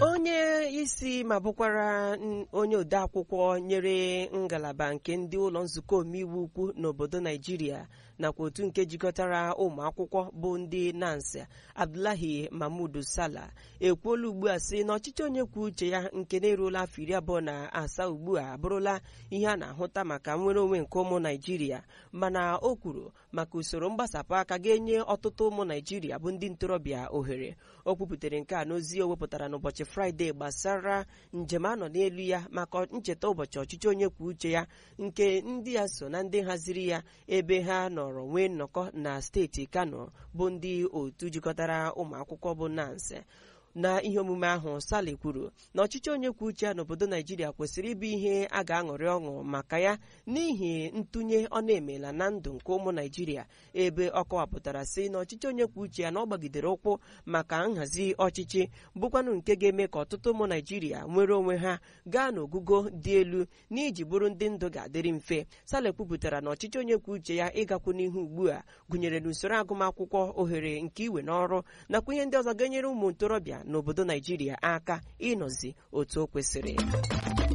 onye isi ma bụkwara n- onye odeakwụkwọ nyere ngalaba nke ndị ụlọ nzukọ omeiwu ukwu n'obodo naijiria nakwa otu nke jikọtara ụmụ akwụkwọ bụ ndị nancy abdullahi mahmud sala ekwuola ugbu a sị na ọchịchị onye kwuo uche ya nke na-eruola afọ iri abụọ na asaa ugbu a abụrụla ihe a na-ahụta maka nnwere onwe nke ụmụ naijiria mana o kwuru maka usoro mgbasapụ aka ga-enye ọtụtụ ụmụ naijiria bụ ndị ntorobịa ohere o kwupụtara nke a n'ozi o wepụtara n'ụbọchị fraịde gbasara njem anọ n'elu ya maka ncheta ụbọchị ọchịchị onye kwuo uche ya nke ndị ya so na ndị haziri ya ebe ha nọrọ nwee nnọkọ na steeti kano bụ ndị otu jikọtara ụmụ akwụkwọ bụ nancy na ihe omume ahụ sali kwuru na ọchịchị onye kwuo uche ya n'obodo naijiria kwesịrị ịbụ ihe a ga-aṅụrị ọṅụ maka ya n'ihi ntụnye ọ na-emela na ndụ nke ụmụ naijiria ebe ọ kọwapụtara sị na ọchịchị onye kwuo uche ya na ọ gbagidere ụkwụ maka nhazi ọchịchị bụkwanụ nke ga-eme ka ọtụtụ ụmụ naijiria nwere onwe ha gaa n'ogugo dị elu n'iji bụrụ ndị ndụ ga-adịrị mfe sale kwupụtara na ọchịchị onye kwuo uche ya ịgakwu n'ihu ugbu a gụnyere n'usoro agụmakwụkwọ ohere nke iwe n'ọrụ nakwa ihe ndị ọzọ ga-enyere ụmụ ntorobịa n'obodo naijiria aka ịnọzi otu o kwesịrị